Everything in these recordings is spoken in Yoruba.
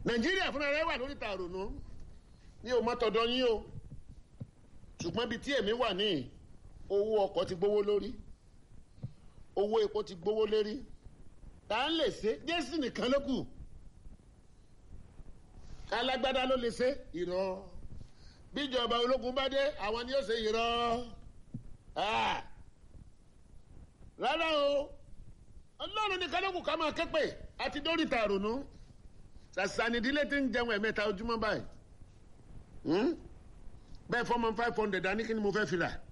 nàìjíríà fúnra rẹ̀ wà lórí tààrùnú ní o má tọ̀dọ̀ yín o ṣùgbọ́n ibi tí èmi wà ní owó ọkọ̀ ti gbówó lórí owó epo ti gbówó lérí tá à ń lè ṣe jésù nìkan ló kù alágbádá ló lè ṣe irọ́ bíjọba ológun bá dé àwọn ni yóò ṣe irọ́ rárá o ọlọ́run nìkan ló kù ká máa képe àti dórí tààrùnú sàṣànídílé tí ń jẹun ẹ̀mẹ́ta ojúmọ́ báyìí bẹ́ẹ̀ fọ́mọ five hundred dání kí ni mo fẹ́ fi rà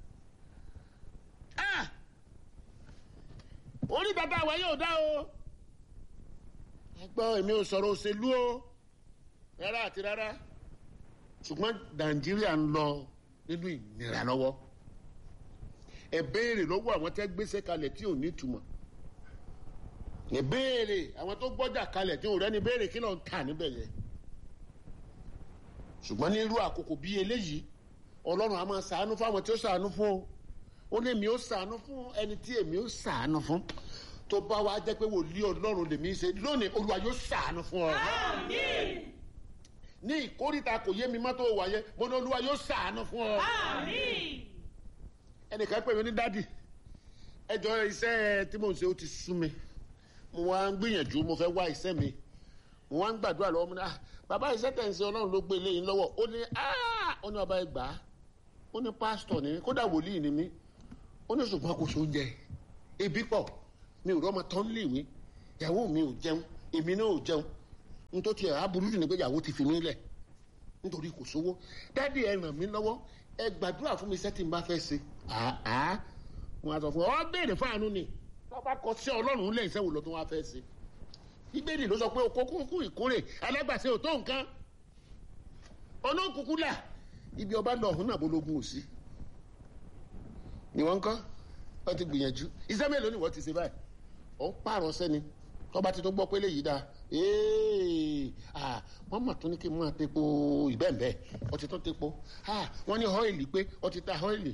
orí bàbá wa yóò dá o ẹ gbọ́ èmi ò sọ̀rọ̀ òṣèlú o rárá àti rárá ṣùgbọ́n nàìjíríà ń lọ nínú ìnira lọ́wọ́ ẹ béèrè lọ́wọ́ àwọn tẹ́ gbéṣẹ́ kalẹ̀ tí ò ní túmọ̀ ẹ béèrè àwọn tó gbọ́jà kalẹ̀ tí ò rẹ́ni béèrè kí ló ń tà níbẹ̀ yẹn ṣùgbọ́n ní irú àkókò bíi eléyìí ọlọ́run a máa ṣàánú fún àwọn tí ó ṣàánú fún o ó ní èmi ó ṣàánú fún ẹni tí èmi ó ṣàánú fún tó bá wa jẹ́ pé wòlíì ọlọ́run lèmi ṣe lónìí olúwa yóò ṣàánú fún ọ. Àmín. ní ìkórìtà kò yé mi mọ́tò wáyé mo ní olúwa yóò ṣàánú fún ọ. Àmín. ẹnìkan pè mí ní dádì ẹjọ́ iṣẹ́ tí mò ń ṣe ó ti sú mi mo wá ń gbìyànjú mo fẹ́ wá iṣẹ́ mi mo wá ń gbàdúrà lọ́wọ́ mo ní ah bàbá iṣẹ́ tẹ̀ ń ṣe ọlọ́run ló gbé eléyìí lọ́wọ́ ó ní ah ó ní ọba ẹ gbà á ó ní pásítọ̀ ní kódà wòlíì ni mí ó ní ṣùgbọ́n kò so oúnjẹ ebi pọ̀ mi ò rọ́mọ tán lè wí ìyàwó mi ò jẹun èmi náà ò jẹun nítorí ẹ̀ aburú jù ní pé ìyàwó ti fi mí lẹ̀ nítorí kò sówó dádì ẹ ràn mí lọ́wọ́ ẹ gbàdúrà fún mi iṣẹ́ tí n bá fẹ́ ṣe àá wọn á sọ fún ọ ọ béèrè fáànù ni wọn bá kọ sí ọlọ́run lẹ́yìn iṣẹ́ wo lọ́tún wá fẹ́ ṣe bíbélì ló sọ pé okó kúkú ìkórè alágbàṣe ò tó nǹkan olókùkú là ibi ọba lọ ọ̀hún náà bológun ò sí ni wọ́n ń kọ́ wọ́n ti gbìyànjú iṣẹ́ mélòó ni wọ́n ti ṣe báyìí ó ń pààrọ̀ sẹ́ni tọ́ba ti tó gbọ́ pé léyìí dáa ee ah wọ́n mọ̀ tó ní kí n máa tepo ìbẹ́ẹ̀nbẹ́ ọtí tó tepo ah wọ́n ní ọ́ìlì pé ọtí ta ọ́ìlì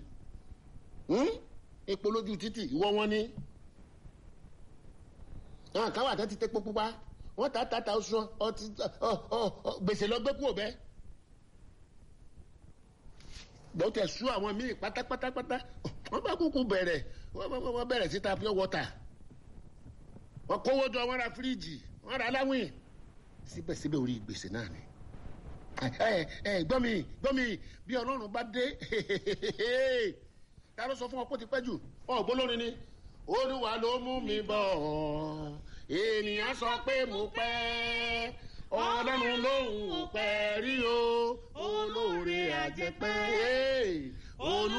epo lójú títì ìwọ wọn ní àwọn kan wà tó ti tepo pupa wọ́n ta ta ta oṣù ọtí gbèsè lọ gbé kúrò bẹ́ẹ̀ gbọ́n tẹ̀ sú àwọn míì pátápátápátá wọ́n bá kúkú bẹ̀rẹ̀ wọ́n bẹ̀rẹ̀ síta pure water wọ́n kówó jọ wọ́n ra fíríjì wọ́n ra aláwìn síbẹ̀síbẹ̀ orí gbèsè náà ni ẹ ẹ gbọ́ mi gbọ́ mi bí ọlọ́run bá dé ta ló sọ fún ọ pé ó ti pẹ́ jù ọ gbólórin ni olúwa ló mú mi bọ̀ ènìyàn sọ pé mo pẹ́ ọlọ́run lòun ò pẹ́ rí o olóore àjẹpẹ́ olú.